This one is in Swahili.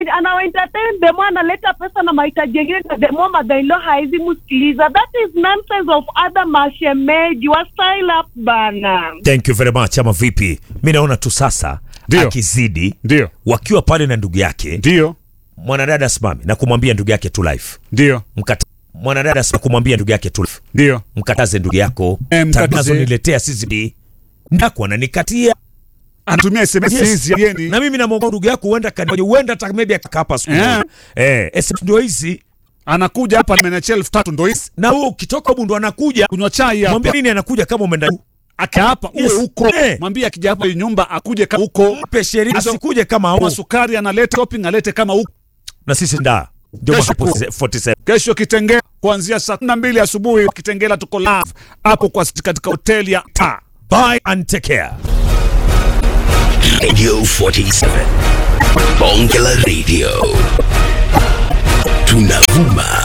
anawa entertain demo analeta pesa na mahitaji yengine na demo mother-in-law haizi msikiliza that is nonsense of other mashemeji wa style up bana thank you very much ama vipi mi naona tu sasa Ndio. akizidi Ndio. wakiwa pale na ndugu yake Ndio. mwanadada asimame na kumwambia ndugu yake tu life Ndio. Mkata, mwanadada asimame kumwambia ndugu yake tu life Ndio. mkataze ndugu yako Eh, mkataze. tangazo niletea sisi ndako ananikatia Anatumia SMS Yes. hizi yeni. na mimi namwomba ndugu yako huenda kani- huenda hata maybe akapa siku Eh. moja. eh SMS ndio hizi Anakuja hapa nimeachia elfu tatu ndo hizi. na wewe ukitoka huko ndo anakuja Kunywa chai hapa. mwambie nini anakuja kama umeenda Aka hapa uwe Yes. huko. Eh. Mwambie akija hapa hii nyumba akuje kama huko. mpe sheria Hizo- asikuje kama Kama au sukari analeta shopping alete kama huko. na sisi nda ndio Kesho hapo ku- 47 Kesho Kitengela kuanzia saa 12 asubuhi Kitengela tuko live hapo kwa katika hoteli ya Ta. bye and take care Radio 47. Bonge la Radio. Tunavuma